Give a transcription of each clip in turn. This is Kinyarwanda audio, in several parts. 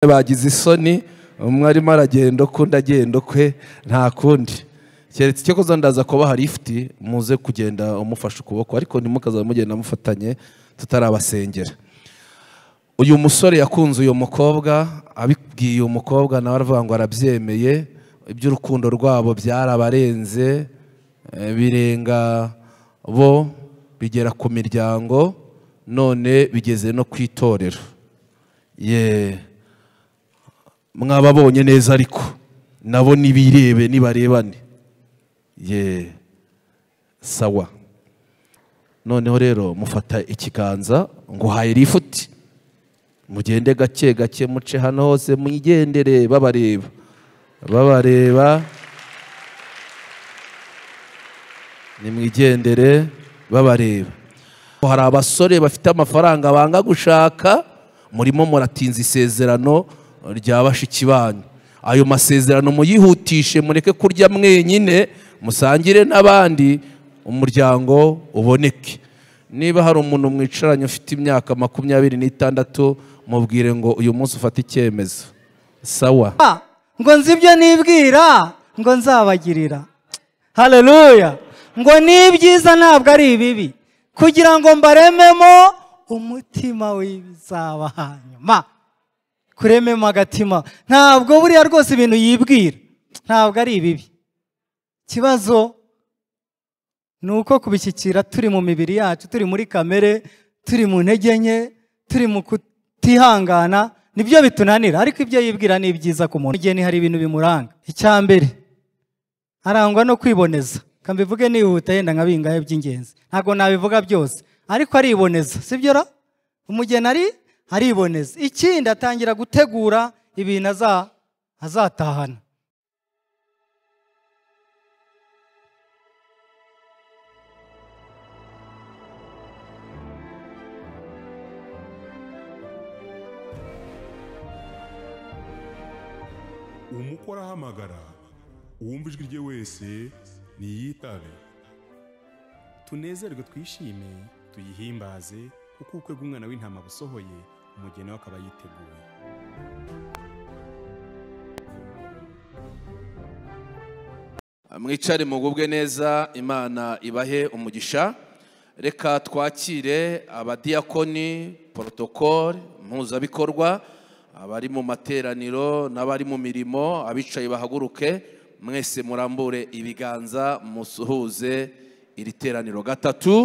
bagize isoni umwe arimo aragenda ukundi agenda ukwe nta kundi keretse icyo kuza ndaza kubaha lifuti muze kugenda umufashe ukuboko ariko ntimukaza mugenda mufatanye tutarabasengera uyu musore yakunze uyu mukobwa abibwiye uyu mukobwa nawe aravuga ngo arabyemeye iby'urukundo rwabo byarabarenze eh, birenga bo bigera ku miryango none bigeze no ku itorero yeee mwababonye neza ariko nabo nibirebe nibarebane ye sawa noneho rero mufata ikiganza nguhaye lifuti mugende gake gake muce hano hose mwigendere babareba babareba nimwigendere babareba hari abasore bafite amafaranga banga gushaka murimo muratinza isezerano rya bashiki banyu ayo masezerano muyihutishe mureke kurya mwenyine musangire n'abandi umuryango uboneke niba hari umuntu mwicaranye ufite imyaka makumyabiri n'itandatu mubwire ngo uyu munsi ufate icyemezo sawa Ah, ngo nzi ibyo nibwira ngo nzabagirira haleluya ngo n'ibyiza ntabwo ari ibibi kugira ngo mbarememo umutima w'ibizaba hanyuma kurememo agatima ntabwo buriya rwose ibintu yibwira ntabwo ari ibibi ikibazo ni uko kubishyikira turi mu mibiri yacu turi muri kamere turi mu ntege nke turi mu kutihangana nibyo bitunanira ariko ibyo yibwira ni byiza ku muntu igihe hari ibintu bimuranga icya mbere arangwa no kwiboneza reka mbivuge nihuta yenda nka bingahe by'ingenzi ntabwo nabivuga byose ariko ariboneza sibyo ra umugeni ari ariboneza ikindi atangira gutegura ibintu aza- azatahana umukwe arahamagara uwumva ijwi rye wese niyitabe tunezerwe twishime tuyihimbaze kuko ubukwe bw'umwana w'intama busohoye umugeni we akaba yiteguye mwicare mugubwe neza imana ibahe umugisha reka twakire abadiyakoni porotokole mpuzabikorwa abari mu materaniro n'abari mu mirimo abicaye bahaguruke mwese murambure ibiganza musuhuze iri teraniro gatatu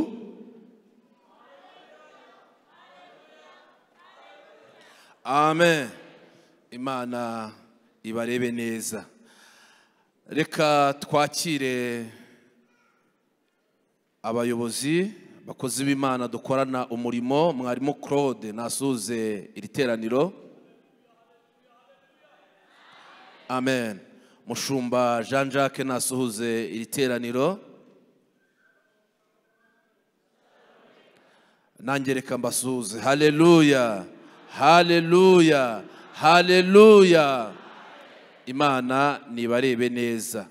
amen imana ibarebe neza reka twakire abayobozi bakozi b'imana dukorana umurimo mwarimu claude nasuze iri teraniro amen mushumba jean jacques nasuhuze iri teraniro nanjye reka mbasuhuze haleluya haleluya haleluya imana nibarebe neza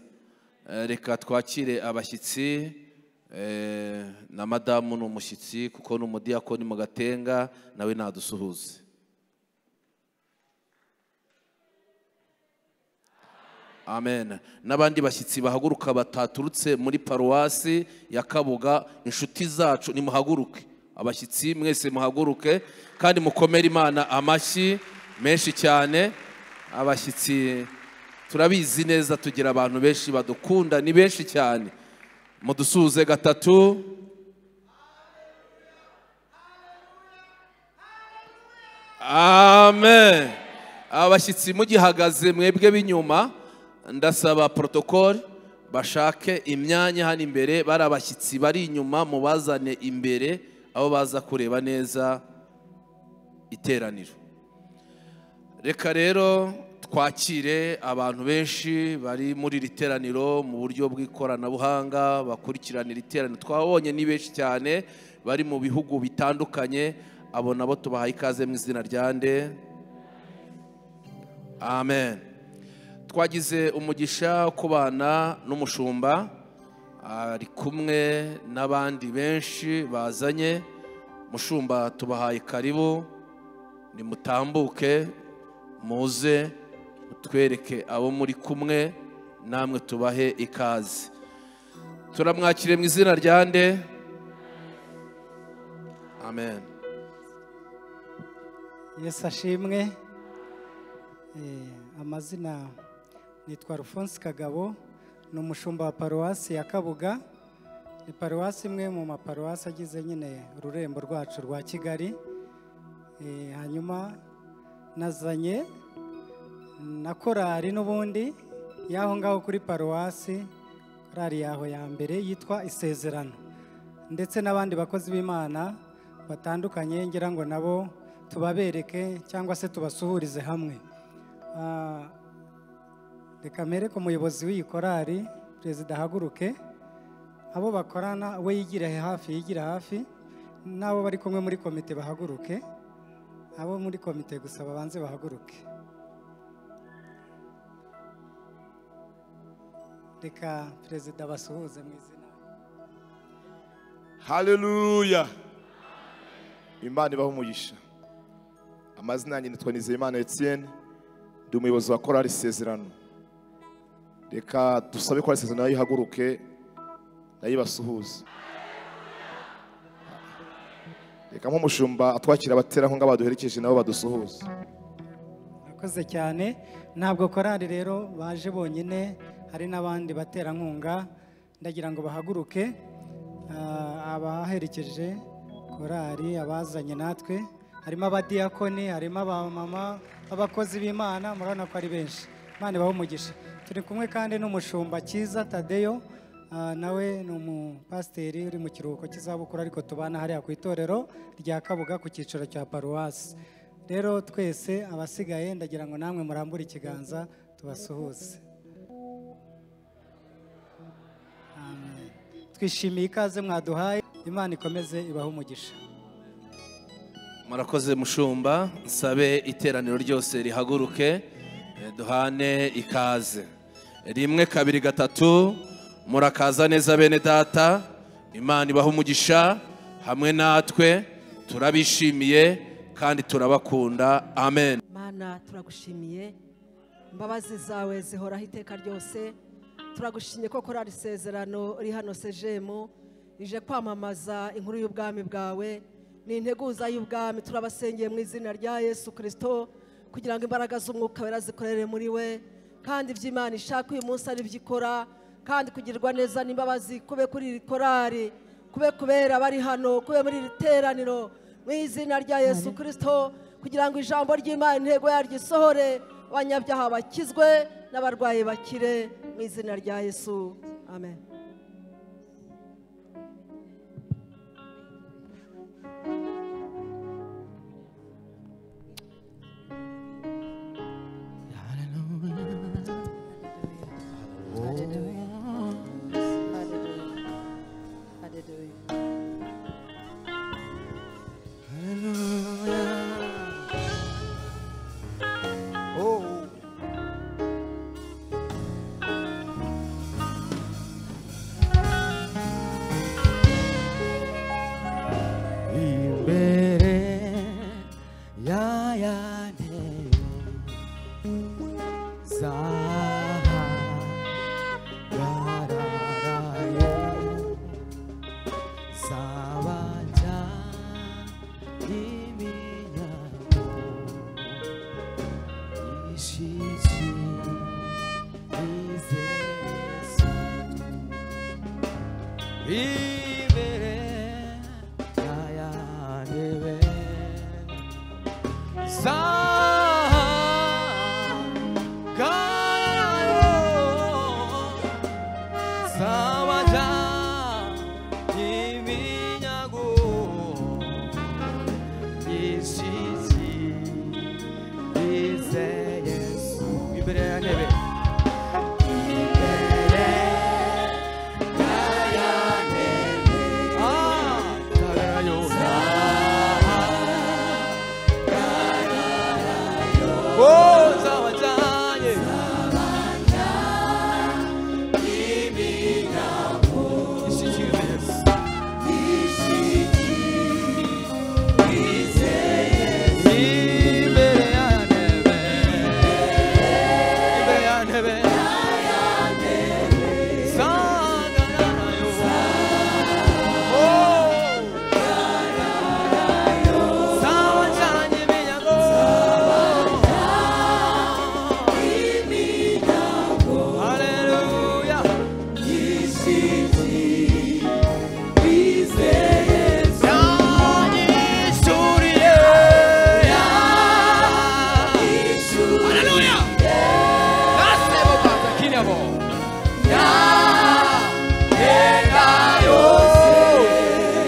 Eh, reka twakire abashyitsi eh, na madamu ni umushyitsi kuko ni umudiyakoni mu gatenga nawe nadusuhuze amen n'abandi bashyitsi bahaguruka bataturutse muri paruwasi ya kabuga inshuti zacu nimuhaguruke abashyitsi mwese muhaguruke kandi mukomere imana amashyi menshi cyane abashyitsi turabizi neza tugira abantu benshi badukunda ni benshi cyane mudusuhuze gatatu amen abashyitsi mugihagaze mwebwe b'inyuma ndasaba porotokole bashake imyanya hano imbere bari abashyitsi bari inyuma mubazane imbere aho baza kureba neza iteraniro reka rero twakire abantu benshi bari muri iri teraniro mu buryo bw'ikoranabuhanga bakurikiranira iteraniro twabonye ni benshi cyane bari mu bihugu bitandukanye abo nabo tubahaye ikaze mu izina rya nde amen twagize umugisha wo kubana n'umushumba ari kumwe n'abandi benshi bazanye mushumba tubahaye karibu nimutambuke muze mutwereke abo muri kumwe namwe tubahe ikaze turamwakire mu izina rya nde amen yesu ashimwe Eh, amazina nitwa rufonsi kagabo ni umushumba wa paruwasi ya kabuga ni paruwasi imwe mu maparuwasi agize nyine ururembo rwacu rwa kigali Eh, hanyuma nazanye na korari n'ubundi y'aho ngaho kuri paruwasi korari yaho ya mbere yitwa isezerano ndetse n'abandi bakozi b'imana batandukanye ngira ngo nabo tubabereke cyangwa se tubasuhurize hamwe Ah, reka mpereke umuyobozi w'iyi korari perezida ahaguruke abo bakorana we yigira hafi yigira hafi n'abo bari kumwe muri komite bahaguruke abo muri komite gusa babanze bahaguruke reka perezida basuhuze mu izina haleluya imana ibaho umugisha amazina yanjye nitwa nizeyimana etienne ndi umuyobozi wa korali isezerano reka dusabe korali isezerano nayo ihaguruke nayo ibasuhuze reka nk'umushumba atwakira abaterankunga baduherekeje nabo badusuhuze Murakoze cyane ntabwo korari rero baje bonyine hari n'abandi baterankunga ndagira ngo bahaguruke Ah, abaherekeje korari abazanye natwe harimo abadiyakoni harimo abamama abakozi b'imana murabona ko ari benshi imana ibahe umugisha turi kumwe kandi n'umushumba cyiza tadeyo Ah, nawe ni umupasiteri uri mu kiruhuko cy'izabukuru ariko tubana hariya ku itorero rya kabuga ku cyiciro cya paruwasi rero twese abasigaye ndagira ngo namwe murambure ikiganza tubasuhuze Amen. twishimiye ikaze mwaduhaye imana ikomeze ibahe umugisha murakoze mushumba nsabe iteraniro ryose rihaguruke eh, duhane ikaze rimwe kabiri gatatu murakaza neza bene data imana ibaha umugisha hamwe natwe turabishimiye kandi turabakunda amen mana turagushimiye imbabazi zawe zihoraho iteka ryose turagushimye ko korari isezerano iri hano sejemu ije kwamamaza inkuru y'ubwami bwawe ni integuza y'ubwami turabasengeye mu izina rya yesu kirisito kugira ngo imbaraga z'umwuka wera zikorere muri we kandi ibyo imana ishaka uyu munsi ari byo ikora kandi kugirirwa neza n'imbabazi kube kuri iri korari kube kubera abari hano kube muri iri teraniro mu izina rya yesu kirisito kugira ngo ijambo ry'imana intego yaryo isohore abanyabyaha bakizwe n'abarwayi bakire mu izina rya yesu amen imbere yayane zaha yararaye zabajya iminyago ishiki izesu imbere yayandebe zahagarayo zabaja iminyago yishizi ize yesu imbere ya ntebe imbere Yeah.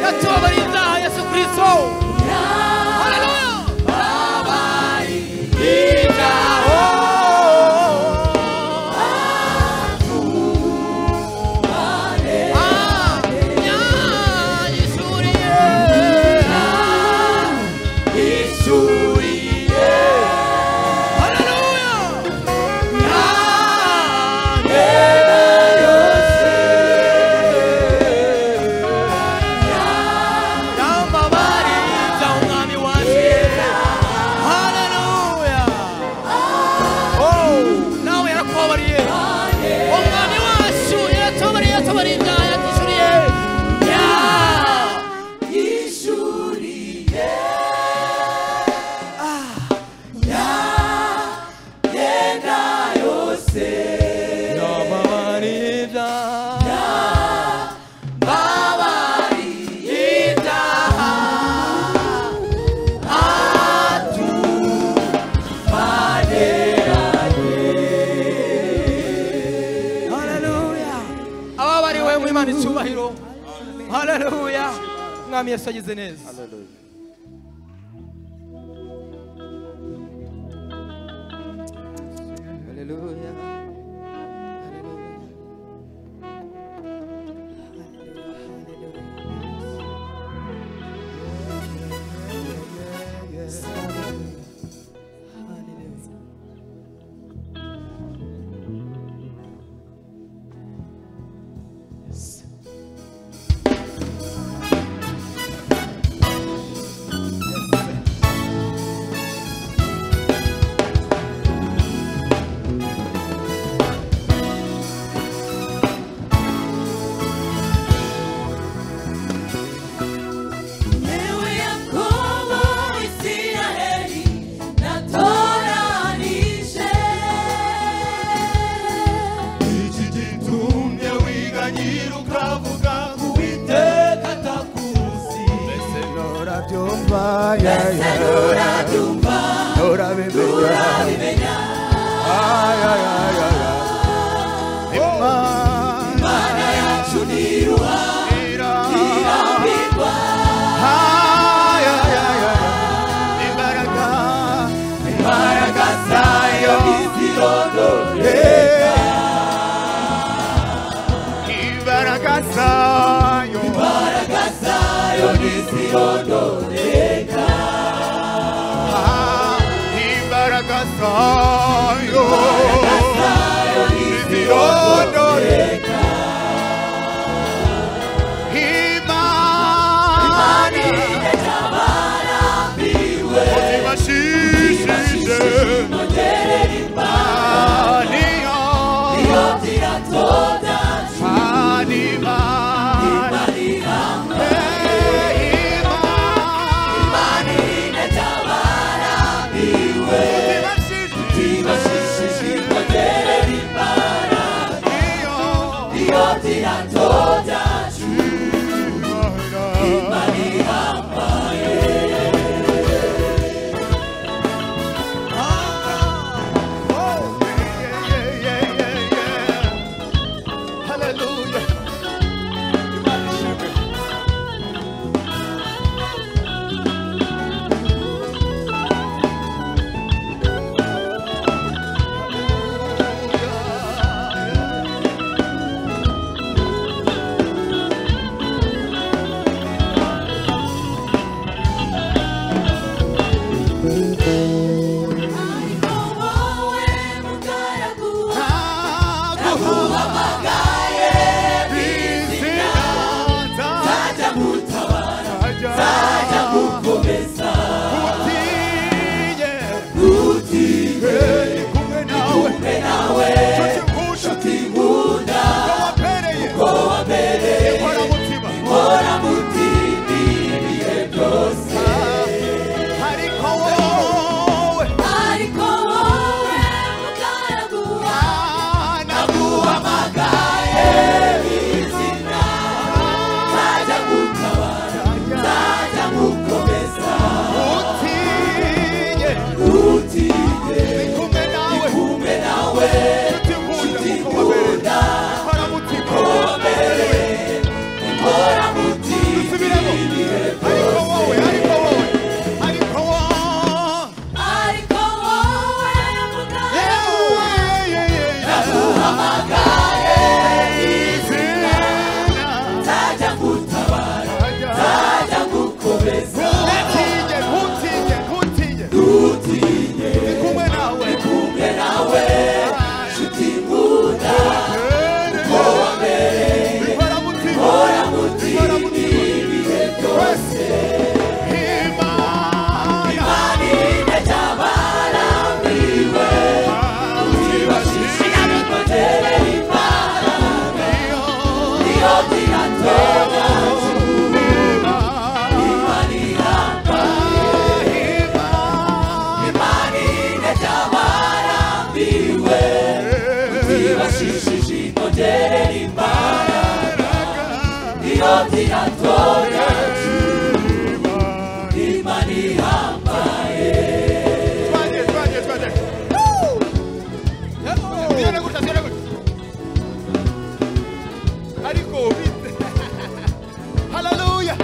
yatubabarira ibyaha yesu kirisito haleluya Yambabarira umwami wanjye haleluya nawe yarakubabariye umwami wacu yaratubabariye yatubariye ibyaha yatishyuriye yatishyuriye yagenda yose yambabarira ibyaha haleluya ababariwe mu imana icyubahiro haleluya mwami yesu agize neza haleluya iki gitumye wiganyira ukavuga uwiteka atakuzi mbese nurabyumva yaya nurabimenya ayayaya imana yacu ni irahirwa ayayaya imbaraga imbaraga zayo ntizirodoreka imbaraga zayo imbaraga zayo ntizirondoreka imbaraga zayo ntizirondoreka imana ntibashishije niyo Anima. Hey, Imani. Utibashishije. Iyo. Imana. Ah. Twende, twende, twende. Tuzione gutya, tuzione gutya. ariko ubite haleluya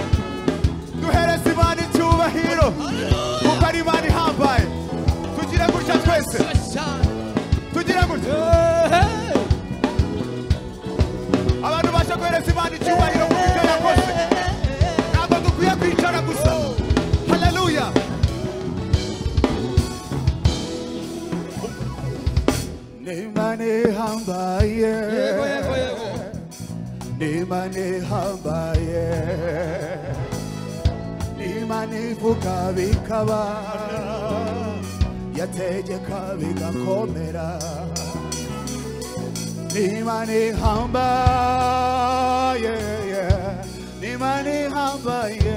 duhereze imana icyubahiro kuko ari imana ihambaye tugire gutya twese tugire gutya abantu basha guhereza imana icyubahiro kuko icyo yakoze ntabwo dukwiye kwicara gusa haleluya n'imana ihambaye n'imana ihambaye n'imana ivuga bikaba yategeka bigakomera n'imana ihambaye n'imana ihambaye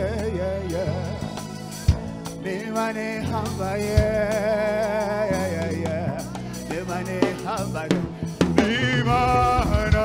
n'imana ihambaye n'imana ihambaye n'imana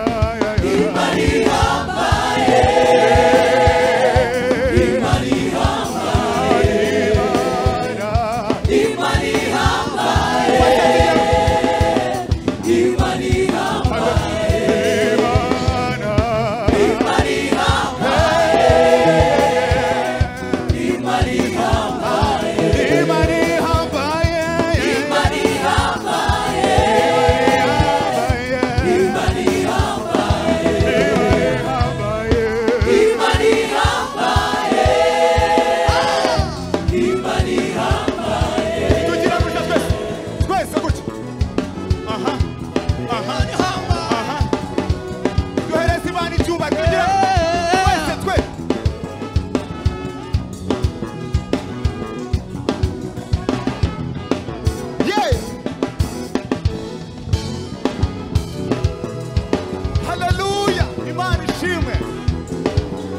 haleluya imana ishimwe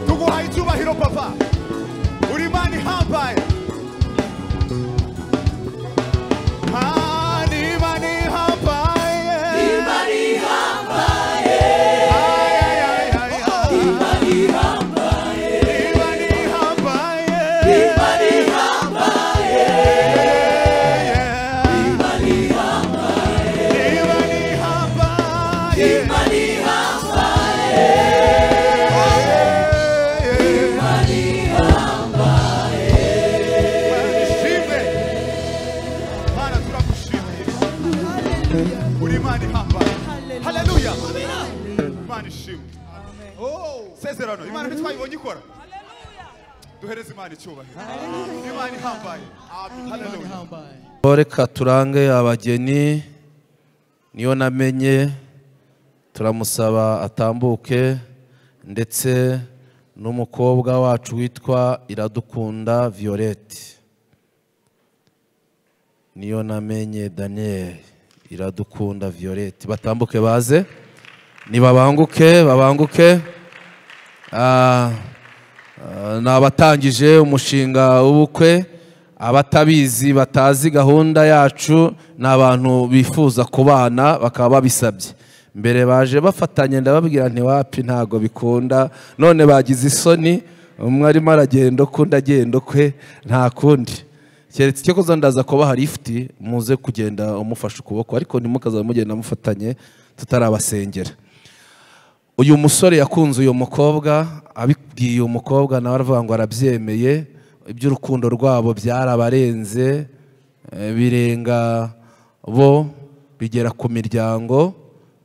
tuguhaye icyubahiro papa uri imana ihambaye Ah, ni imana ihambaye. Ay, ay, ay, ay, ay. Ni imana ihambaye. Yeah, yeah. Ni imana ihambaye. Barishimwe. Mana turagushimiye. Uri Imana ihambaye. Haleluya. Imana ishimwe. Sezerano Imana ntitwayibonye ikora. Duhereze Imana icyubahiro. Imana ihambaye. Haleluya. reka turange abageni niyo namenye turamusaba atambuke ndetse n'umukobwa wacu witwa iradukunda violette niyo namenye daniel iradukunda violette batambuke baze nibabanguke babanguke Ah, ah, ni abatangije umushinga w'ubukwe abatabizi batazi gahunda yacu ni abantu bifuza kubana bakaba babisabye mbere baje bafatanye ndababwira ntiwapi ntago bikunda none bagize isoni umwe arimo aragenda ukundi agenda ukwe nta kundi keretse icyo kuza ndaza kubaha lifuti muze kugenda umufashe ukuboko ariko ntimukaza mugenda mufatanye tutarabasengera uyu musore yakunze uyu mukobwa abibwiye uyu mukobwa nawe aravuga ngo arabyemeye iby'urukundo rwabo byarabarenze eh, birenga bo bigera ku miryango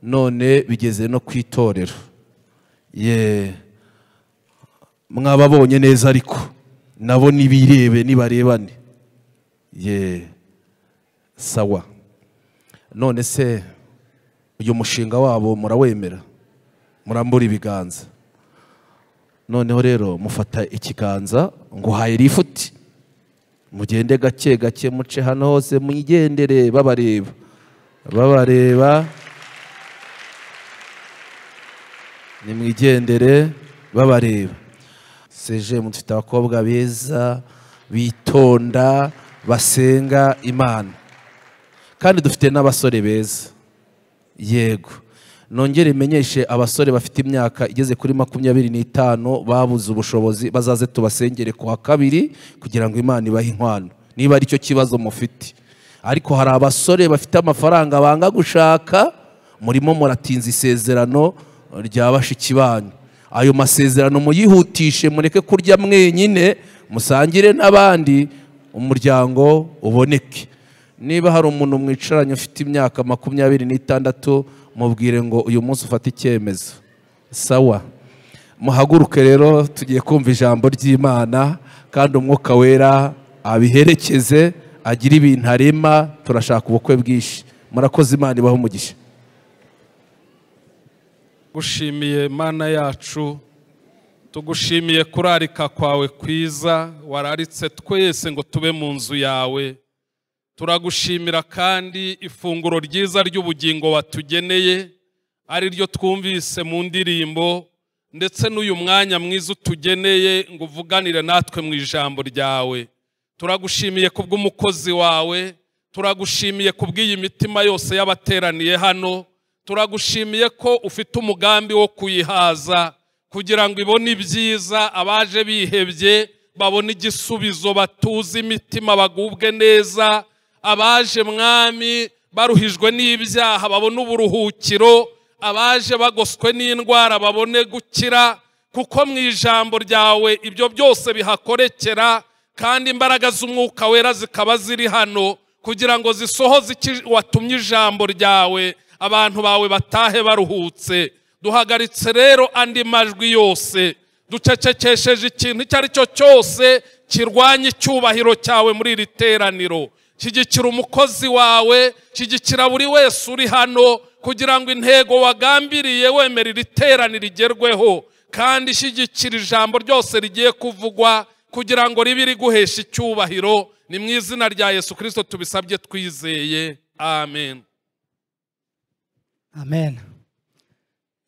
none bigeze no ku itorero ye mwababonye neza ariko nabo nibirebe nibarebane ye sawa none se uyu mushinga wabo murawemera murambura ibiganza noneho rero mufata ikiganza nguhaye lifuti mugende gake gake muce hano hose mwigendere babareba babareba nimwigendere babareba seje mufite abakobwa beza bitonda basenga imana kandi dufite n'abasore beza yego nongere imenyeshe abasore bafite imyaka igeze kuri makumyabiri n'itanu babuze ubushobozi bazaze tubasengere ku wa kabiri kugira ngo imana ibahe inkwano niba ari cyo kibazo mufite ariko hari abasore bafite amafaranga banga gushaka murimo muratinza isezerano rya bashiki banyu ayo masezerano muyihutishe mureke kurya mwenyine musangire n'abandi umuryango uboneke niba hari umuntu mwicaranye ufite imyaka makumyabiri n'itandatu mubwire ngo uyu munsi ufate icyemezo sawa muhaguruke rero tugiye kumva ijambo ry'imana kandi umwuka wera abiherekeze agire ibintu arema turashaka ubukwe bwinshi murakoze imana ibaho umugisha gushimiye mana yacu tugushimiye kurarika kwawe kwiza wararitse twese ngo tube mu nzu yawe turagushimira kandi ifunguro ryiza ry'ubugingo watugeneye ari ryo twumvise mu ndirimbo ndetse n'uyu mwanya mwiza utugeneye ngo uvuganire natwe mu ijambo ryawe turagushimiye ku bw'umukozi wawe turagushimiye ku bw'iyi mitima yose y'abateraniye hano turagushimiye ko ufite umugambi wo kuyihaza kugira ngo ibone ibyiza abaje bihebye babone igisubizo batuze imitima bagubwe neza abaje mwami baruhijwe n'ibyaha babone uburuhukiro abaje bagoswe n'indwara babone gukira kuko mu ijambo ryawe ibyo byose bihakorekera kandi imbaraga z'umwuka wera zikaba ziri hano kugira ngo zisohoze iki watumye ijambo ryawe abantu bawe batahe baruhutse duhagaritse rero andi majwi yose ducecekesheje ikintu icyo ari cyo cyose kirwanya icyubahiro cyawe muri iri teraniro shyigikira umukozi wawe shyigikira buri wese uri hano kugira ngo intego wagambiriye wemera iri teraniro rigerweho kandi shyigikira ijambo ryose rigiye kuvugwa kugira ngo ribe riguhesha icyubahiro ni mu izina rya yesu kirisito tubisabye twizeye amen amen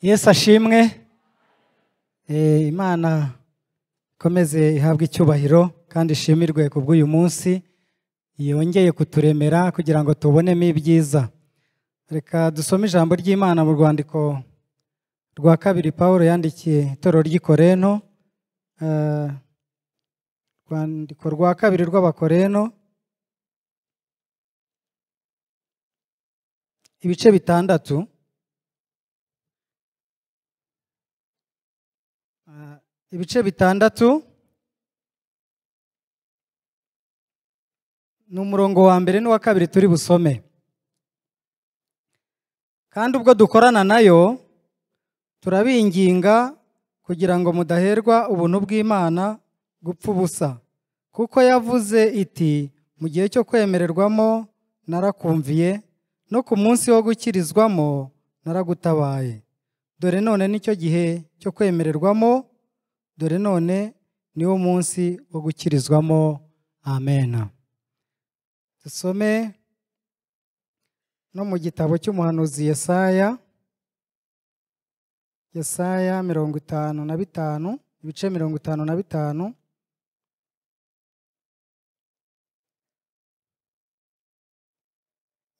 yesu ashimwe Eh, imana ikomeze ihabwe icyubahiro kandi ishimirwe ku bw'uyu munsi yongeye kuturemera kugira ngo tubonemo ibyiza reka dusome ijambo ry'imana mu rwandiko rwa kabiri paul yandikiye itorero ry'ikoreno Eh, rwandiko rwa kabiri rw'abakoreno ibice bitandatu ibice bitandatu ni umurongo wa mbere n'uwa kabiri turi busome kandi ubwo dukorana nayo turabinginga kugira ngo mudaherwa ubuntu bw'imana gupfa ubusa kuko yavuze iti mu gihe cyo kwemererwamo narakumviye no ku munsi wo gukirizwamo naragutabaye dore none nicyo gihe cyo kwemererwamo dore none niwo munsi wo gukirizwamo amen dusome no mu gitabo cy'umuhanuzi yesaya yesaya mirongo itanu na bitanu ibice mirongo itanu na bitanu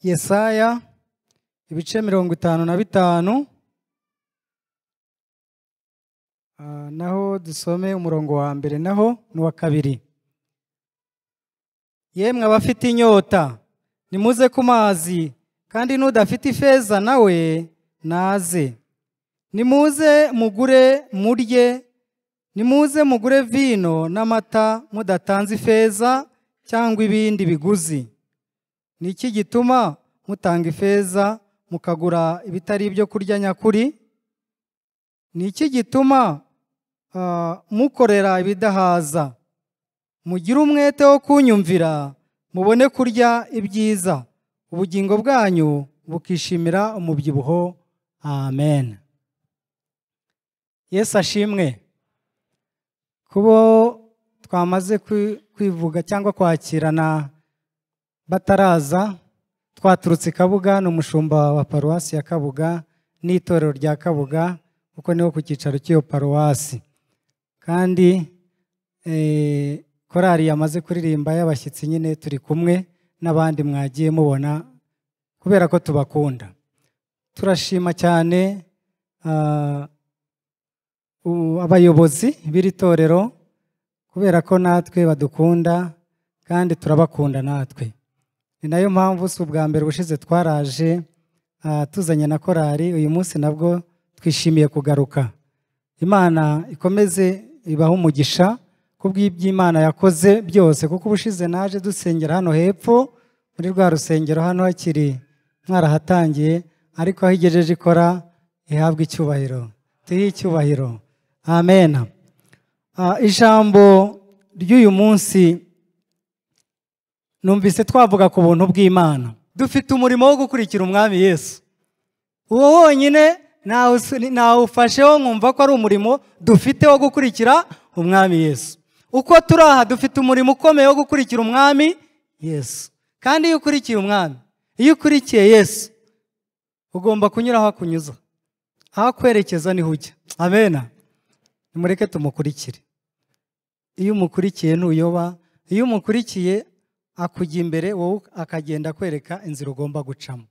yesaya ibice mirongo itanu na bitanu Ah, naho dusome umurongo wa mbere naho n'uwa kabiri yemwe abafite inyota nimuze ku mazi kandi n'udafite ifeza nawe naze nimuze mugure murye nimuze mugure vino n'amata mudatanze ifeza cyangwa ibindi biguzi ni iki gituma mutanga ifeza mukagura ibitari ibyo kurya nyakuri ni iki gituma ah, mukorera ibidahaza mugire umwete wo kunyumvira mubone kurya ibyiza ubugingo bwanyu bukishimira umubyibuho amen yesu ashimwe kubo twamaze kwi- kwivuga cyangwa kwakirana bataraza twaturutse i kabuga ni umushumba wa paruwasi ya kabuga n'itorero rya kabuga kuko niho ku cyicaro cy'iyo paruwasi kandi eh, korali yamaze kuririmba y'abashyitsi nyine turi kumwe n'abandi mwagiye mubona kubera ko tubakunda turashima cyane ah, u- abayobozi b'iri torero kubera ko natwe badukunda kandi turabakunda natwe ni nayo mpamvu si ubwa mbere ubushize twaraje ah, tuzanye na korari uyu munsi nabwo twishimiye kugaruka imana ikomeze ibahe umugisha kubw'iby'imana yakoze byose kuko ubushize naje dusengera hano hepfo muri rwa rusengero hano hakiri mwarahatangiye ariko aho igejeje ikora ihabwa icyubahiro tuyihe icyubahiro amen Ah, ijambo ry'uyu munsi numvise twavuga ku buntu bw'imana dufite umurimo wo gukurikira umwami yesu uwo wonyine nawu- nawufasheho nkumva ko ari umurimo dufite wo gukurikira umwami yesu uko turi aha dufite umurimo ukomeye wo gukurikira umwami yesu kandi iyo ukurikiye umwami iyo ukurikiye yesu ugomba kunyura aho akunyuza aho akwerekeza niho ujya amena nimureke tumukurikire iyo umukurikiye ntuyoba iyo umukurikiye akujya imbere wowe akagenda akwereka inzira ugomba gucamo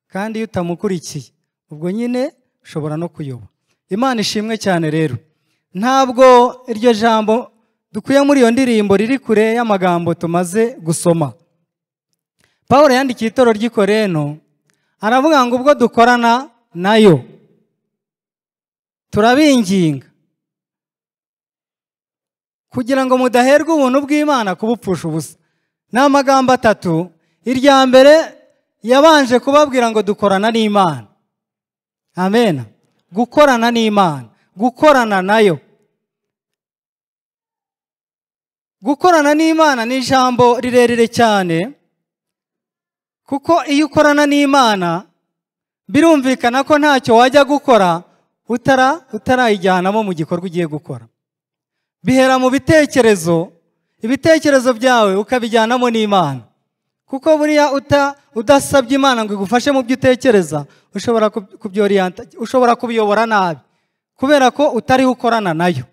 kandi iyo utamukurikiye ubwo nyine ushobora no kuyoba imana ishimwe cyane rero ntabwo iryo jambo dukuye muri iyo ndirimbo riri kure y'amagambo tumaze gusoma paul yandikiye itoro ry'ikoreno aravuga ngo ubwo dukorana nayo turabinginga kugira ngo mudaherwe ubuntu bw'imana kubupfusha ubusa ni amagambo atatu irya mbere yabanje kubabwira ngo dukorana n'imana amen gukorana n'imana gukorana nayo gukorana n'imana ni ijambo rirerire cyane kuko iyo ukorana n'imana birumvikana ko ntacyo wajya gukora utara utarayijyanamo mu gikorwa ugiye gukora bihera mu bitekerezo ibitekerezo byawe ukabijyanamo n'imana kuko buriya uta- udasabye imana ngo igufashe mu byo utekereza ushobora kub- kubyoriyanta ushobora kubiyobora nabi kubera ko utariho ukorana nayo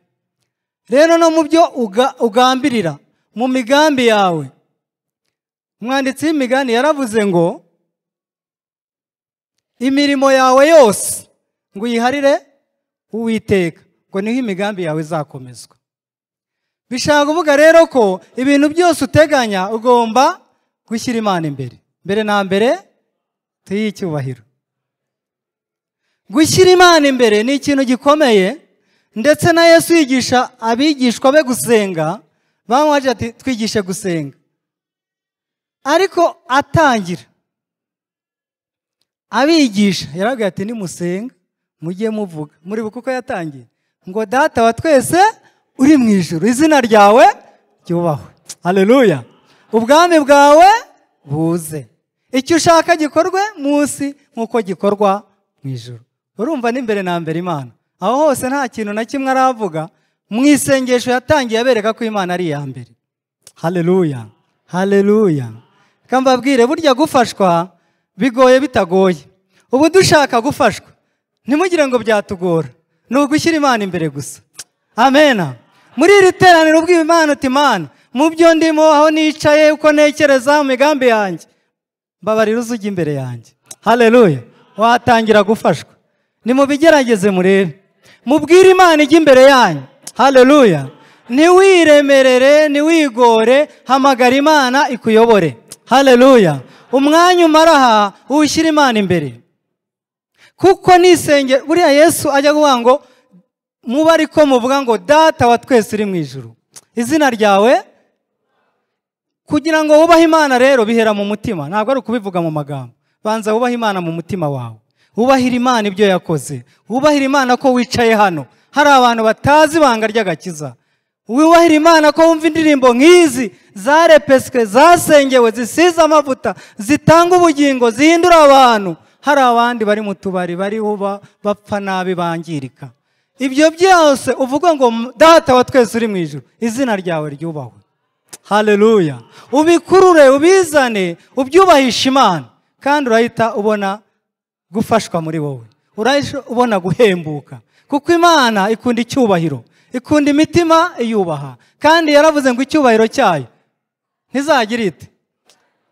rero no mu byo uga- ugambirira mu migambi yawe umwanditsi w'imigani yaravuze ngo imirimo yawe yose ngo uyiharire uwiteka ngo niho imigambi yawe izakomezwa bishaka kuvuga rero ko ibintu byose uteganya ugomba gushyira imana imbere mbere na mbere tuyihe icyubahiro gushyira imana imbere ni ikintu gikomeye ndetse na yesu yigisha abigishwa be gusenga bamwaje ati twigishe gusenga ariko atangira abigisha yarabwira ati nimusenga mujye muvuga muri kuko yatangiye ngo data wa twese uri mu ijuru izina ryawe ryubahwe haleluya ubwami bwawe buze icyo ushaka gikorwe munsi nk'uko gikorwa mu ijuru urumva n'imbere na mbere imana aho hose nta kintu na kimwe aravuga mu isengesho yatangiye abereka ko imana ari iya mbere haleluya haleluya reka mbabwire burya gufashwa bigoye bitagoye ubu dushaka gufashwa ntimugire ngo byatugora ni ugushyira imana imbere gusa amena muri iri teraniro ubwiba imana uti imana mu byo ndimo aho nicaye uko ntekereza mu migambi yanjye mbabarira uza ujya imbere yanjye haleluya watangira gufashwa nimubigerageze murebe mubwire imana ijya imbere yanyu haleluya ntiwiremerere ntiwigore hamagara imana ikuyobore haleluya umwanya umara aha uwushyira imana imbere kuko nisenge buriya yesu ajya kuvuga ngo mube ariko muvuga ngo data wa twese uri mu ijuru izina ryawe kugira ngo wubahe imana rero bihera mu mutima ntabwo ari ukubivuga mu magambo banza wubahe imana mu mutima wawe wubahire imana ibyo yakoze wubahire imana ko wicaye hano hari abantu batazi ibanga ry'agakiza wubahire imana ko wumva indirimbo nk'izi zarepeswe zasengewe zisize amavuta zitanga ubugingo zihindura abantu hari abandi bari mu tubari bariho ba- bapfa nabi bangirika ibyo byose uvuga ngo data wa twese uri mu ijoro izina ryawe ryubahwe haleluya ubikurure ubizane ubyubahishe imana kandi urahita ubona gufashwa muri wowe urahita ubona guhembuka kuko imana ikunda icyubahiro ikunda imitima iyubaha kandi yaravuze ngo icyubahiro cyayo ntizagira ite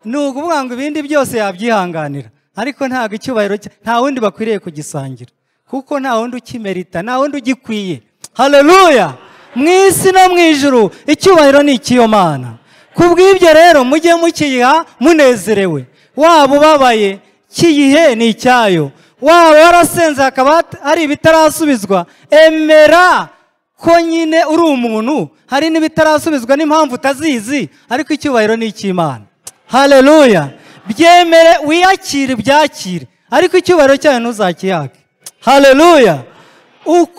ni ukuvuga ngo ibindi byose yabyihanganira ariko ntabwo icyubahiro cye- nta wundi bakwiriye kugisangira kuko nta wundi ukimerita nta wundi ugikwiye hareruya mu isi no mu ijuru icyubahiro ni icy'iyo mana ku bw'ibyo rero mujye mukiyiha munezerewe waba ubabaye kiyihe ni icyayo waba warasenze hakaba hat- hari ibitarasubizwa emera ko nyine uri umuntu hari n'ibitarasubizwa n'impamvu utazizi ariko icyubahiro ni icy'imana hareruya byemere wiyakire ibyakire ariko icyubahiro cyayo ntuzakiyake hareruya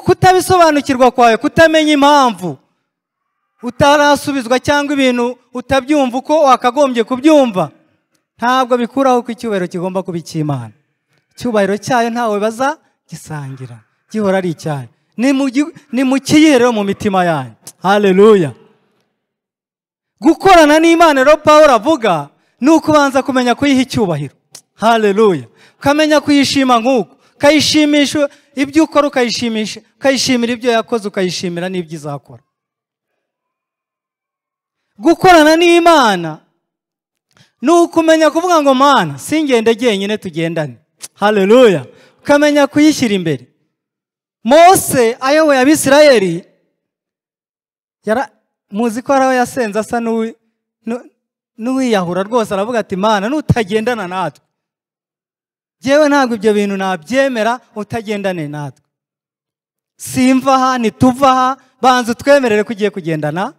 kutabisobanukirwa kwawe kutamenya impamvu utarasubizwa cyangwa ibintu utabyumva uko wakagombye kubyumva ntabwo bikuraho ko icyubahiro kigomba kuba icy'imana icyubahiro cyayo ntawe baza gisangira gihora ari icyayo Ni mu gi- ni mu kiyiherero mu mitima yanyu hareruya gukorana n'imana rero paul avuga ni ukubanza kumenya kuyiha icyubahiro hareruya ukamenya kuyishima nk'uko ukayishimisha ibyo ukora ukayishimisha ukayishimira ibyo yakoze ukayishimira n'ibyo izakora gukorana n'imana ni ukumenya kuvuga ngo mana singende jyenyine tugendane hareruya ukamenya kuyishyira imbere mose ayoboye abisirayeli yara muzi ko hari aho yasenze asa n'uwi- n'u- n'uwiyahura rwose aravuga ati mana nutagendana natwe yewe ntabwo ibyo bintu nabyemera utagendane natwe simva aha ntituva aha banza utwemerere ko ugiye kugendana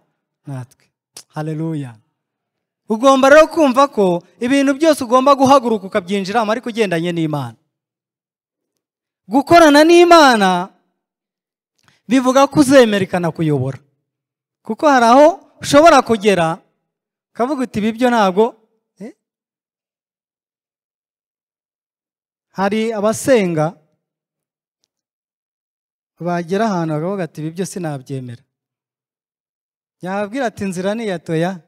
natwe hareruya ugomba rero kumva ko ibintu byose ugomba guhaguruka ukabyinjiramo ariko ugendanye n'imana gukorana n'imana bivuga ko uzemera ikanakuyobora kuko hari aho ushobora kugera ukavuga uti ibi byo ntabwo eh?" hari abasenga bagera ahantu bakavuga ati ibi byo sinabyemera yababwira ati inzira ni iya toya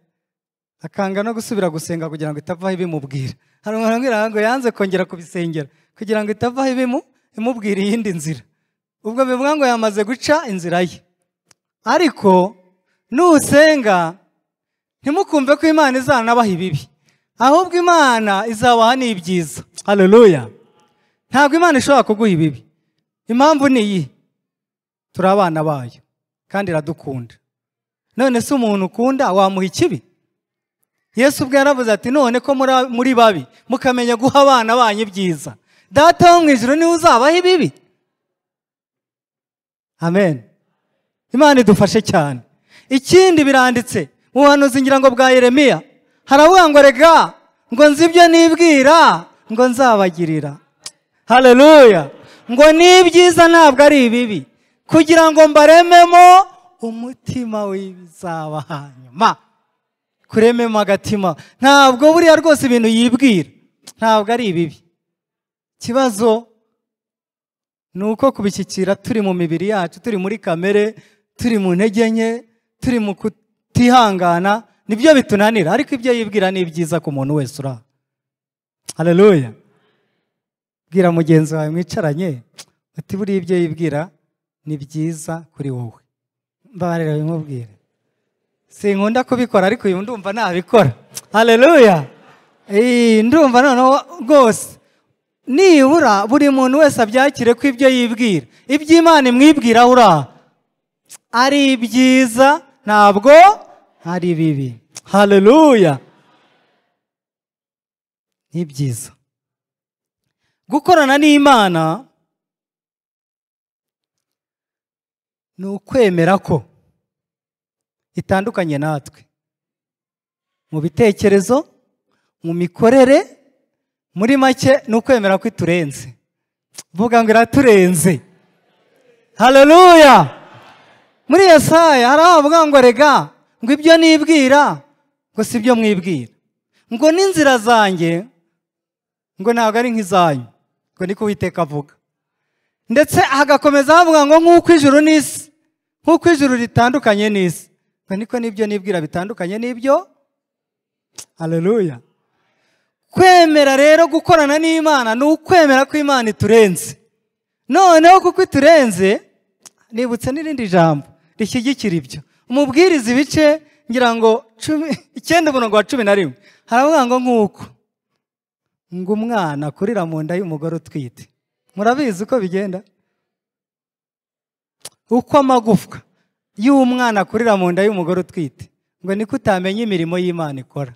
akanga no gusubira gusenga kugira ngo itavaho ibimubwira hari umuntu ambwira ngo yanze kongera kubisengera kugira ngo itavaho ibimu imubwira iyindi nzira ubwo bivuga ngo yamaze guca inzira ye ariko nusenga ntimukumve ko imana izanabaha ibibi ahubwo imana izabaha n'ibyiza hareruya ntabwo imana ishobora kuguha ibibi impamvu ni iyi turi abana bayo kandi iradukunda none se umuntu ukunda wamuha ikibi yesu ubwo yaravuze ati none ko muri- muri babi mukamenya guha abana banyu ibyiza data wo mu ijoro niwe uzabaho ibibi amen imana idufashe cyane ikindi biranditse mu buhanuzi ngira ngo bwa yeremiya haravuga ngo rega ngo nzi ibyo nibwira ngo nzabagirira hareruya ngo n'ibyiza ntabwo ari ibibi kugira ngo mbarememo umutima w'ibizaba hanyuma kurememo agatima ntabwo buriya rwose ibintu yibwira ntabwo ari ibibi ikibazo ni uko kubishyikira turi mu mibiri yacu turi muri kamere turi mu ntege nke turi mu kutihangana nibyo bitunanira ariko ibyo yibwira ni byiza ku muntu wese uri aha hareruya bwira mugenzi wawe mwicaranye uti buriya ibyo yibwira ni byiza kuri wowe mbabarira bimubwire sinkunda kubikora ariko uyu ndumva nabikora hareruya ndumva noneho rwose nibura buri muntu wese abyakire ko ibyo yibwira iby'imana imwibwira aho uri aha ari byiza ntabwo ari bibi hareruya ni byiza gukorana n'imana ni ukwemera ko itandukanye natwe mu bitekerezo mu mikorere muri make ni ukwemera ko iturenze vuga ngo iraturenze hareruya muri yesaya hari abavuga ngo rega ngo ibyo nibwira ngo si ibyo mwibwira ngo n'inzira zanjye ngo ntabwo ari nk'izanyu ngo niko uwiteka avuga ndetse hagakomeza havuga ngo nk'uko ijuru n'isi nk'uko ijuru ritandukanye n'isi ngo niko n'ibyo nibwira bitandukanye n'ibyo hareruya kwemera rero gukorana n'imana ni ukwemera ko imana iturenze noneho kuko iturenze nibutse n'irindi jambo rishyigikira ibyo umubwiriza ibice ngira ngo cumi icyenda umurongo wa cumi na rimwe haravuga ngo nk'uko ngo umwana akurira mu nda y'umugore utwite murabizi uko bigenda uko amagufwa y'umwana akurira mu nda y'umugore utwite ngo niko utamenya imirimo y'imana ikora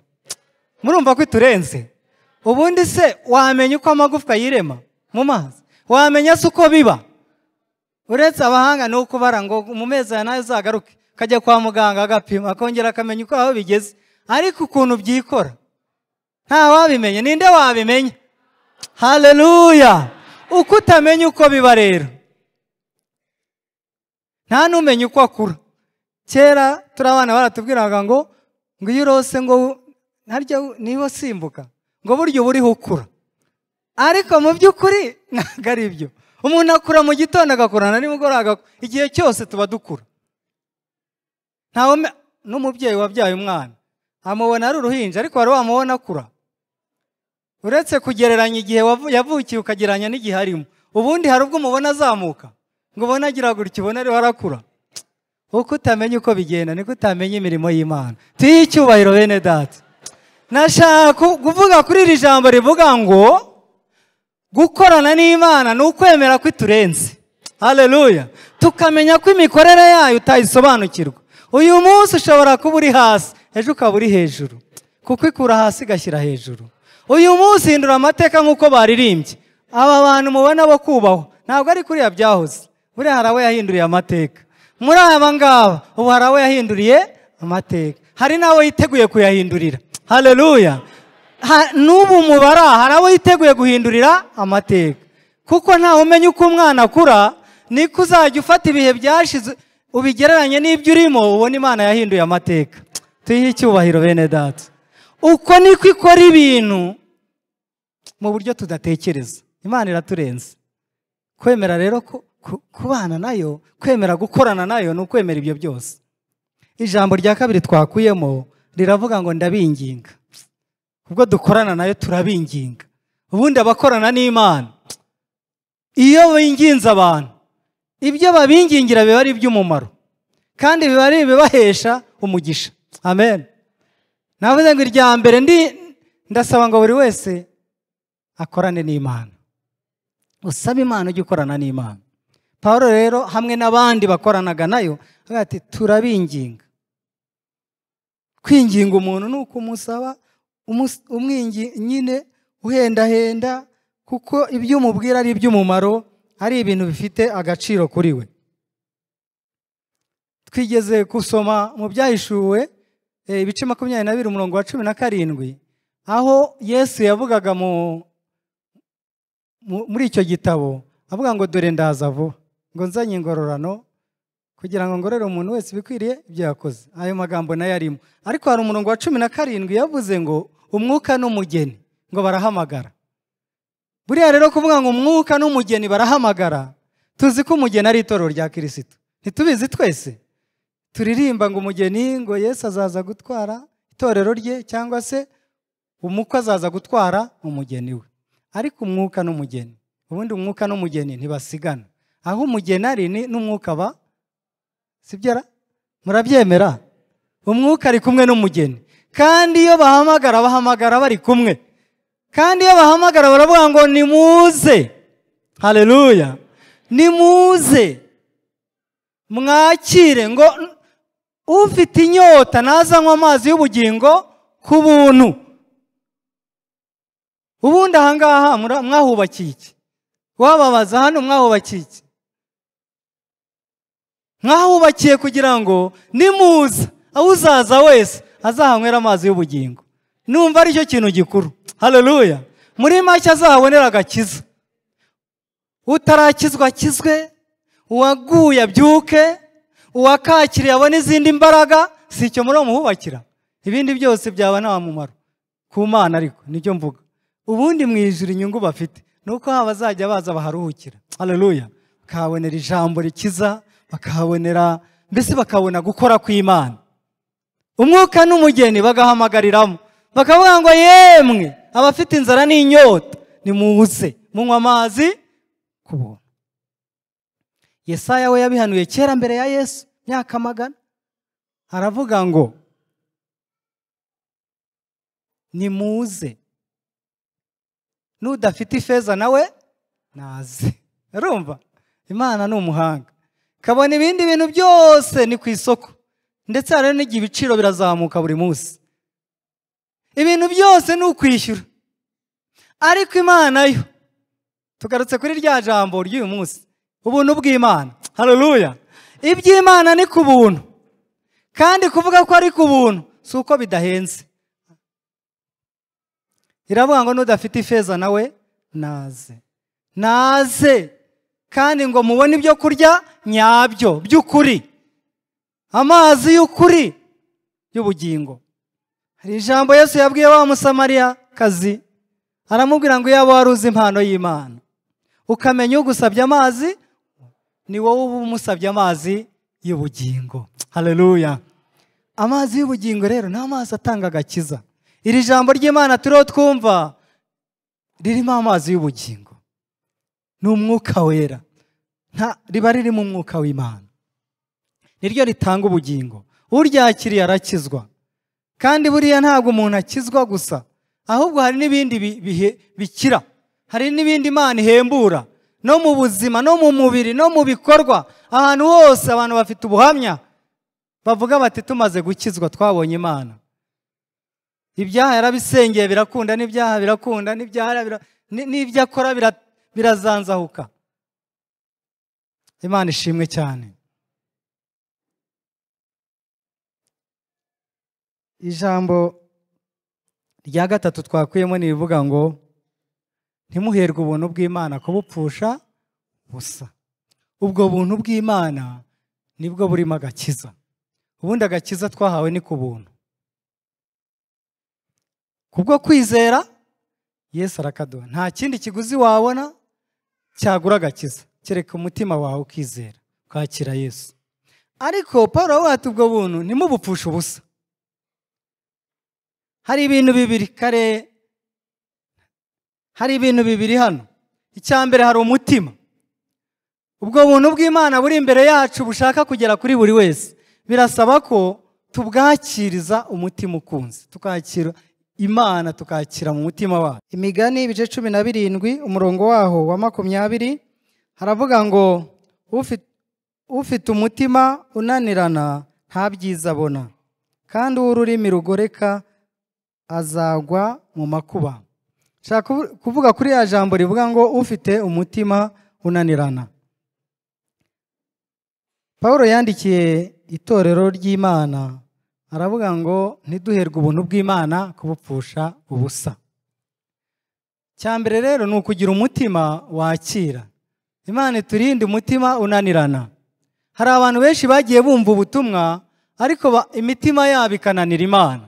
murumva ko iturenze ubundi se wamenya uko amagufwa yirema mu mazi wamenya se uko biba uretse abahanga ni ukubara ngo mu mezi aya nayo uzagaruke akajya kwa muganga agapima akongera akamenya uko aho bigeze ariko ukuntu byikora nta wabimenya ninde wabimenya haleluya uko utamenya uko biba rero nta n'umenya uko akura kera turi abana baratubwiraga ngo ngo iyo urose ngo wu- harya wu- niba usimbuka ngo burya uba uriho ukura ariko mu by'ukuri ntabwo ari byo umuntu akura mu gitondo agakura na nimugoroba agakura igihe cyose tuba dukura ntawe ume- n'umubyeyi wabyaye umwana amubona ari uruhinja ariko wari wamubona akura uretse kugereranya igihe wavu- yavukiye ukagereranya n'igihe arimo ubundi hari ubwo umubona azamuka ngo ubone agira gutya ubone ariho arakura uko utamenya uko bigenda niko utamenya imirimo y'imana tuyihe icyubahiro bene data nashaka ku- kuvuga kuri iri jambo rivuga ngo gukorana n'imana ni ukwemera ko iturenze haleluya tukamenya ko imikorere yayo utayisobanukirwa uyu munsi ushobora kuba uri hasi ejo ukaba uri hejuru kuko ikura hasi igashyira hejuru uyu munsi hindura amateka nk'uko baririmbye aba bantu mubona bo kubahwa ntabwo ari kuriya byahoze buriya hari abo yahinduriye amateka muri aba ngaba ubu hari abo yahinduriye amateka hari n'abo yiteguye kuyahindurira haleluya Ha- n'ubu mubara hari abo yiteguye guhindurira amateka kuko ntawe umenya uko umwana akura niko uzajya ufata ibihe byashize ubigereranye n'ibyo urimo ubona imana yahinduye amateka tuyihe icyubahiro bene data uko niko ikora ibintu mu buryo tudatekereza imana iraturenze kwemera rero ku- ku- kubana nayo kwemera gukorana nayo ni ukwemera ibyo byose ijambo rya kabiri twakuyemo riravuga ngo ndabinginga ubwo dukorana nayo turabinginga ubundi abakorana n'imana iyo binginze abantu ibyo babingingira biba ari iby'umumaro kandi biba ari ibibahesha umugisha amen navuze ngo irya mbere ndi ndasaba ngo buri wese akorane n'imana usaba imana ujye ukorana n'imana paul rero hamwe n'abandi bakoranaga nayo avuga ati turabinginga kwinginga umuntu ni ukumusaba umus- umwingi nyine uhendahenda kuko ibyo umubwira ari iby'umumaro ari ibintu bifite agaciro kuri we twigeze gusoma mu byahishuwe eh, ibice makumyabiri na bibiri umurongo wa cumi na karindwi aho yesu yavugaga mu mu- muri icyo gitabo avuga ngo dore ndaza vuba ngo nzanye ingororano kugira ngo ngorere umuntu wese ibikwiriye ibyo yakoze ayo magambo nayo arimo ariko hari umurongo wa cumi na karindwi yavuze ngo umwuka n'umugeni ngo barahamagara buriya rero kuvuga ngo umwuka n'umugeni barahamagara tuzi ko umugeni ari itorero rya kirisito ntitubizi twese turirimba ngo umugeni ngo yesu azaza gutwara itorero rye cyangwa se umukwe azaza gutwara umugeni we ariko umwuka n'umugeni ubundi umwuka n'umugeni ntibasigana aho umugeni ari ni- n'umwuka aba sibyara murabyemera umwuka ari kumwe n'umugeni kandi iyo bahamagara bahamagara bari kumwe kandi iyo bahamagara baravuga ngo nimuze haleluya nimuze mwakire ngo n- ufite inyota ntazanywe amazi y'ubugingo ku buntu ubundi ahangaha mura- mwahubakiye iki wababaza hano mwahubakiye iki mwahubakiye kugira ngo nimuza aho uzaza wese azahanywera amazi y'ubugingo numva aricyo kintu gikuru haleluya muri make azahabonera agakiza utarakizwa akizwe uwaguye abyuke uwakakiriye abone izindi mbaraga si icyo muri muhubakira ibindi byose byaba nta mumaro ku mana ariko nibyo mvuga ubundi mu ijuru inyungu bafite ni uko haba bazajya baza baharuhukira haleluya bakahabonera ijambo rikiza bakahabonera mbese bakabona gukora kw'imana umwuka n'umugeni bagahamagariramo bakavuga ngo yemwe abafite inzara n'inyota nimuze munywa amazi ku buntu yesaya we yabihanuye kera mbere ya yesu myaka magana aravuga ngo nimuze n'udafite ifeza nawe naze urumva imana ni umuhanga kabona ibindi bintu byose ni ku isoko ndetse hari n'igihe ibiciro birazamuka buri munsi ibintu byose ni ukwishyura ariko imana yo tugarutse kuri rya jambo ry'uyu munsi ubuntu bw'imana hareruya iby'imana ni ku buntu kandi kuvuga ko ari ku buntu si uko bidahenze iravuga ngo n'udafite ifeza nawe naze naze kandi ngo mubone ibyo kurya nyabyo by'ukuri amazi y'ukuri y'ubugingo hari ijambo yesu yabwiye wa musamariyakazi aramubwira ngo iyaba wari uzi impano y'imana ukamenya ugusabye amazi ni wowe uba umusabye amazi y'ubugingo hareruya amazi y'ubugingo rero ni amazi atanga agakiza iri jambo ry'imana turiho twumva ririmo amazi y'ubugingo ni umwuka wera nta riba ririmo umwuka w'imana niryo ritanga ubugingo uryakiriye arakizwa kandi buriya ntabwo umuntu akizwa gusa ahubwo hari n'ibindi bi- bihe- bikira hari n'ibindi imana ihembura no mu buzima no mu mubiri no mu bikorwa ahantu hose abantu bafite ubuhamya bavuga bati tumaze gukizwa twabonye imana ibyaha yarabisengeye birakunda n'ibyaha birakunda n'ibyaha bira- ni- n'ibyo akora bira- birazanzahuka imana ishimwe cyane ijambo rya gatatu twakuyemo ni irivuga ngo ntimuherwe ubuntu bw'imana kubupfusha busa ubwo buntu bw'imana nibwo burimo agakiza ubundi agakiza twahawe ni ku buntu kubwo kwizera yesu arakaduha nta kindi kiguzi wabona cyagura agakiza kereka umutima wawe ukizera kwakira yesu ariko paul aravuga ati ubwo buntu ntimubupfushe ubusa hari ibintu bibiri kare hari ibintu bibiri hano icya mbere hari umutima ubwo buntu bw'imana buri imbere yacu bushaka kugera kuri buri wese birasaba ko tubwakiriza umutima ukunze tukakira imana tukakira mu mutima wacu imigani ibice cumi na birindwi umurongo waho wa makumyabiri haravuga ngo "Ufi- ufite umutima unanirana nta byiza abona kandi uw'ururimi rugoreka azagwa mu makuba nshaka kuvu- kuvuga kuri ya jambo rivuga ngo ufite umutima unanirana Pawulo yandikiye itorero ry'Imana aravuga ngo ntiduherwe ubuntu bw'Imana kubupfusha ubusa cya mbere rero ni ukugira umutima wakira Imana iturinde umutima unanirana hari abantu benshi bagiye bumva ubutumwa ariko ba- imitima yabo ikananira Imana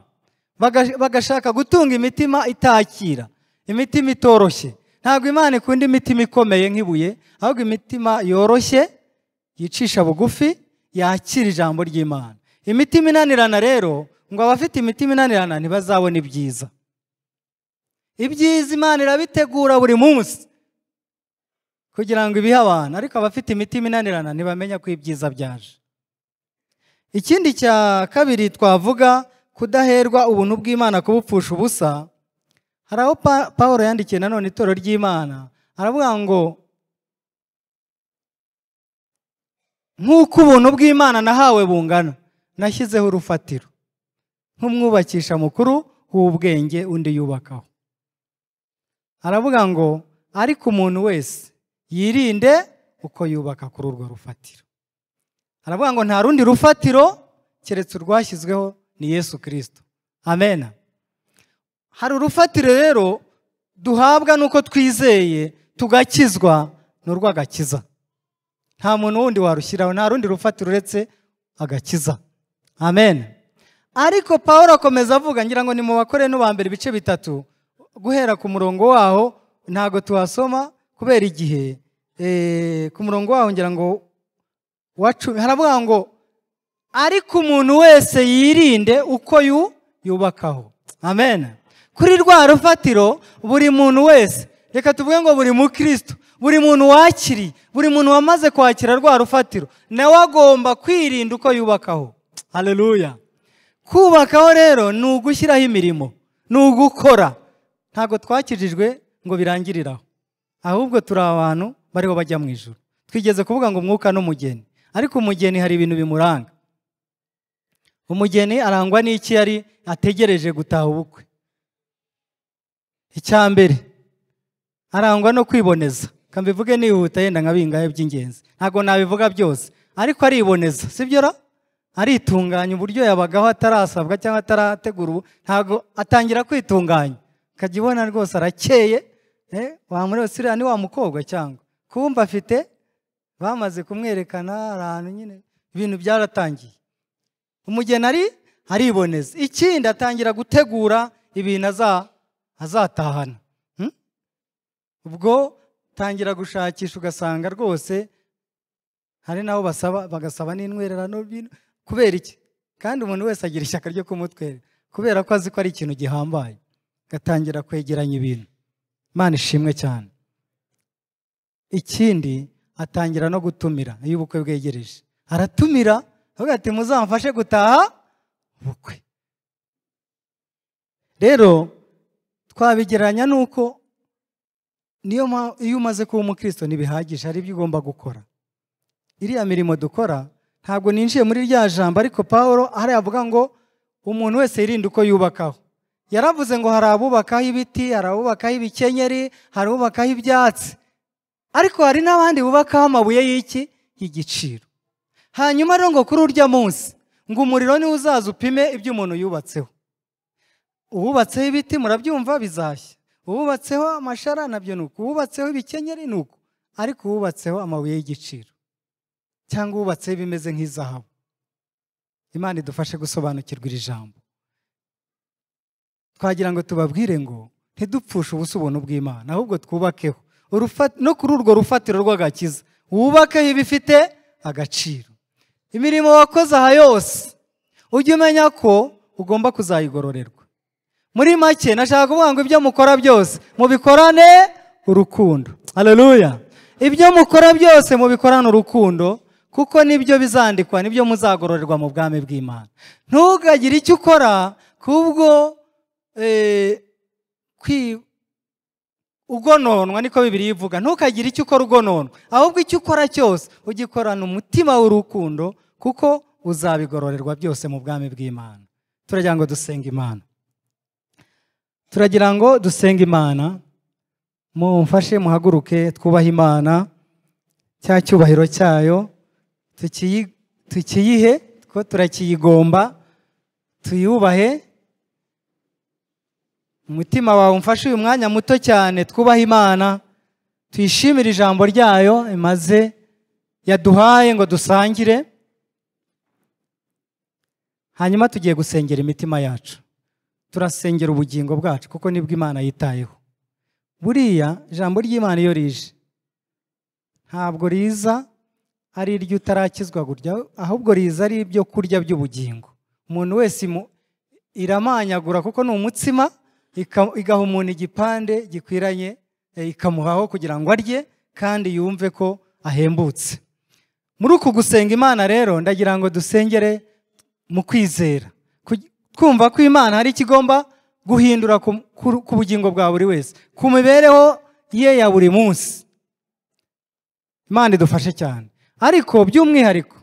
Baga- bagashaka gutunga imitima itakira imitima itoroshye ntabwo Imana ikunda imitima ikomeye nk'ibuye ahubwo imitima yoroshye yicisha bugufi yakira ijambo ry'imana imitima inanirana rero ngo abafite imitima inanirana ntibazabona ibyiza ibyiza imana irabitegura buri munsi kugira ngo ibihe abantu ariko abafite imitima inanirana ntibamenya ko ibyiza byaje ikindi cya kabiri twavuga kudaherwa ubuntu bw'imana kubupfusha ubusa hari aho Pa- Pawulo yandikiye nanone itorero ry'imana aravuga ngo nk'uko ubuntu bw'imana nahawe bungana nashyizeho urufatiro nk'umwubakisha mukuru w'ubwenge undi yubakaho aravuga ngo ariko umuntu wese yirinde uko yubaka kuri urwo rufatiro aravuga ngo nta rundi rufatiro keretse urwashyizweho ni yesu kirisito amena hari urufatiro rero duhabwa n'uko twizeye tugakizwa ni urw'agakiza nta muntu wundi warushyiraho nta rundi rufatiro uretse agakiza amen ariko paul akomeza avuga ngira ngo ni mu bakore n'ubambere ibice bitatu guhera ku murongo waho ntabwo tuhasoma kubera igihe Eh, ku murongo waho ngira ngo wa cumi haravuga ngo ariko umuntu wese yirinde uko yu- yubakaho amen kuri rwa rufatiro buri muntu wese reka tuvuge ngo buri mukristo buri muntu wakiriye buri muntu wamaze kwakira rwa rufatiro nawe agomba kwirinda uko yubakaho hareruya kubakaho rero ni ugushyiraho imirimo ni ugukora ntabwo twakijijwe ngo birangirire aho ahubwo turi abantu bariho bajya mu ijoro twigeze kuvuga ngo umwuka n'umugeni ariko umugeni hari ibintu bimuranga umugeni arangwa n'iki yari ategereje gutaha ubukwe icya mbere arangwa no kwiboneza kambivuge nihuta yenda nka bingahe by'ingenzi ntabwo nabivuga byose ariko ariboneza sibyo ra aritunganya uburyo yabagaho atarasabwa cyangwa atarategura ubu ntabwo atangira kwitunganya ukajya ubona rwose arakeye eh, wamureba se uriya ni wa mukobwa cyangwa kumva afite bamaze kumwerekana ahantu nyine ibintu byaratangiye umugeni ari ariboneza ikindi atangira gutegura ibintu aza- azatahana Hmm? ubwo tangira gushakisha ugasanga rwose hari n'abo basaba bagasaba n'intwererano bino- kubera iki kandi umuntu wese agira ishyaka ryo kumutwera kubera ko azi ko ari ikintu gihambaye gatangira kwegeranya ibintu imana ishimwe cyane ikindi atangira no gutumira iyo ubukwe bwegereje aratumira avuga ati muzamfashe gutaha ubukwe rero twabigereranya n'uko niyo mpamvu iyo umaze kuba umukristo ntibihagije hari ibyo ugomba gukora iriya mirimo dukora ntabwo ninjiye muri rya jambo ariko paul hariya avuga ngo umuntu wese yirinde uko yubakaho yaravuze ngo hari abubakaho ibiti hari abubakaho ibikenyeri hari abubakaho ibyatsi ariko hari n'abandi bubakaho amabuye y'iki y'igiciro hanyuma rero ngo kuri urya munsi ngo umuriro niwe uzaza upime ibyo umuntu yubatseho uwubatseho ibiti murabyumva bizashya uwubatseho amashara nabyo ni uko uwubatseho ibikenyeri ni uko ariko uwubatseho amabuye y'igiciro cyangwa uwubatseho ibimeze nk'izahabu imana idufashe gusobanukirwa iri jambo twagira ngo tubabwire ngo ntidupfushe ubusa ubuntu bw'imana ahubwo twubakeho Urufa- no kuri urwo rufatiro rw'agakiza wubakeho ibifite agaciro imirimo wakoze aha yose ujye umenya ko ugomba kuzayigororerwa muri make nashaka kuvuga ngo ibyo mukora byose mubikorane urukundo aleluya ibyo mukora byose mubikorane urukundo kuko nibyo bizandikwa nibyo muzagororerwa mu bwami bw'imana ntugagire icyo ukora kubwo eh, kwi- ugononwa niko bibiri ivuga ntukagire icyo ukora ugononwa ahubwo icyo ukora cyose ugikorana umutima w'urukundo kuko uzabigororerwa byose mu bwami bw'imana turagira ngo dusenge imana turagira ngo dusenge imana mumfashe muhaguruke twubahe imana cya cyubahiro cyayo tukiyi- tukiyihe ko turakiyigomba tuyubahe umutima wawe umfashe uyu mwanya muto cyane twubahe imana tuyishimire ijambo ryayo imaze yaduhaye ngo dusangire hanyuma tugiye gusengera imitima yacu turasengera ubugingo bwacu kuko nibwo imana yitayeho buriya ijambo ry'imana iyo rije ntabwo riza ari iryo utarakizwa gutya ahubwo riza ari ibyo kurya by'ubugingo umuntu wese imu- iramanyagura kuko ni umutsima ika- igaha umuntu igipande gikwiranye eh, ikamuhaho kugira ngo arye kandi yumve ko ahembutse muri uku gusenga imana rero ndagira ngo dusengere mu kwizera Ku- kumva ko imana hari ikigomba guhindura ku ku- ku bugingo bwa buri wese ku mibereho ye ya buri munsi imana idufashe cyane ariko by'umwihariko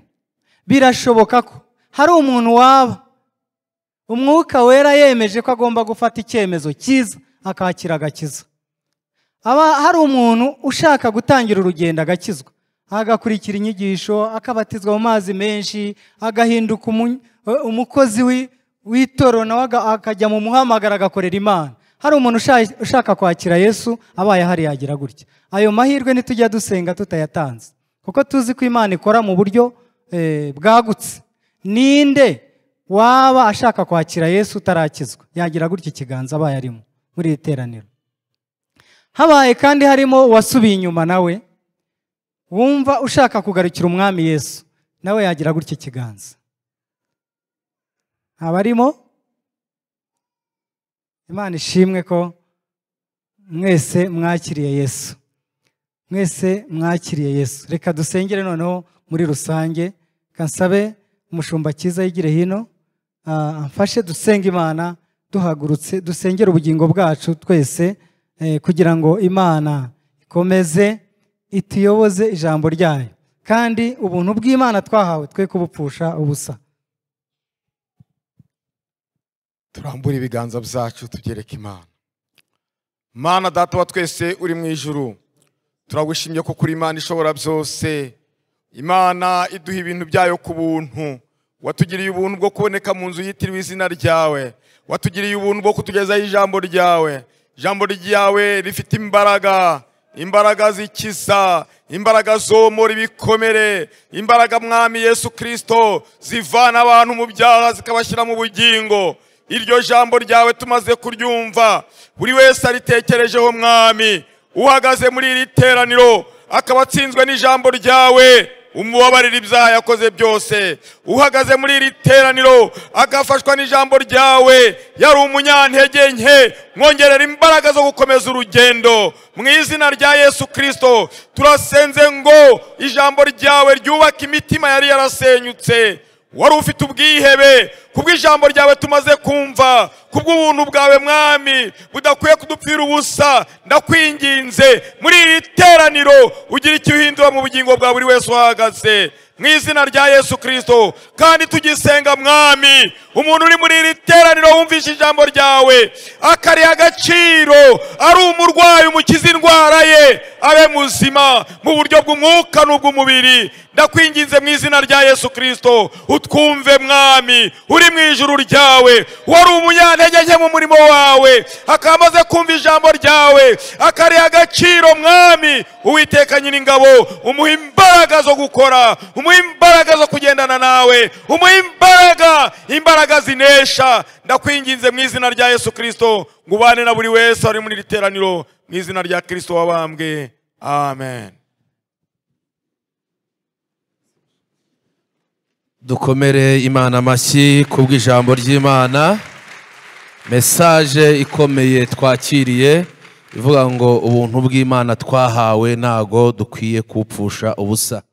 birashoboka ko hari umuntu waba umwuka wera yemeje ko agomba gufata icyemezo cyiza akakira agakiza aba hari umuntu ushaka gutangira urugendo agakizwa agakurikira inyigisho akabatizwa mu mazi menshi agahinduka umu- eh, umukozi wi- w'itorero nawe aga- akajya mu muhamagaro agakorera imana hari umuntu usha- ushaka kwakira yesu abaye ahari yagira gutya ayo mahirwe nitujya dusenga tutayatanze kuko tuzi ko imana ikora mu buryo eh, bwagutse ninde waba ashaka kwakira yesu utarakizwa yagira gutya ikiganza abaye arimo muri iri teraniro habaye kandi harimo uwasubiye inyuma nawe wumva ushaka kugarukira umwami yesu nawe yagira gutya ikiganza abarimo imana ishimwe ko mwese mwakiriye yesu mwese mwakiriye yesu reka dusengere noneho muri rusange kansabe umushumba cyiza yigire hino ah, amfashe dusenga imana duhagurutse dusengere ubugingo bwacu twese eh, kugira ngo imana ikomeze ituyoboze ijambo ryayo kandi ubuntu bw'imana twahawe twe kubupfusha ubusa turambure ibiganza byacu tubyereke imana mana data wa twese uri mu ijuru turagushimye ko kuri imana ishobora byose imana iduha ibintu byayo ku buntu watugiriye ubuntu bwo kuboneka mu nzu yitiriwe izina ryawe watugiriye ubuntu bwo kutugezaho ijambo ryawe ijambo ryawe rifite imbaraga imbaraga zikiza imbaraga zomora ibikomere imbaraga mwami yesu kirisito zivana abantu mu byaha zikabashyira mu bugingo iryo jambo ryawe tumaze kuryumva buri wese aritekerejeho mwami uhagaze muri iri teraniro akaba atsinzwe n'ijambo ryawe umubabarira ibyaha yakoze byose uhagaze muri iri teraniro agafashwa n'ijambo ryawe yari umunyantege nke mwongerera imbaraga zo gukomeza urugendo mu izina rya yesu kirisito turasenze ngo ijambo ryawe ryubake imitima yari yarasenyutse wari ufite ubwihebe kubw'ijambo ryawe tumaze kumva kubw'ubuntu bwawe mwami budakwiye kudupfira ubusa ndakwinginze muri iri teraniro ugira icyo uhindura mu bugingo bwa buri wese uhahagaze mu izina rya yesu kirisito kandi tugisenga mwami umuntu uri muri iri teraniro wumvishe ijambo ryawe akariha agaciro ari umurwayi umukiza indwara ye abe muzima mu buryo bw'umwuka n'ubw'umubiri ndakwinginze mu izina rya yesu kirisito utwumve mwami uri mu ijuru ryawe wari umunyantege nke mu murimo wawe akaba amaze kumva ijambo ryawe akariha agaciro mwami uwiteka nyir'ingabo umuha imbaraga zo gukora umuha imbaraga zo kugendana nawe umuha imbaraga imbaraga zinesha ndakwinginze mu izina rya yesu kirisito ngo ubane na buri wese ari muri iri teraniro mu izina rya kirisito wabambwe amen dukomere imana amashyi kubw'ijambo ry'imana mesaje ikomeye twakiriye ivuga ngo ubuntu bw'imana twahawe ntago dukwiye kupfusha ubusa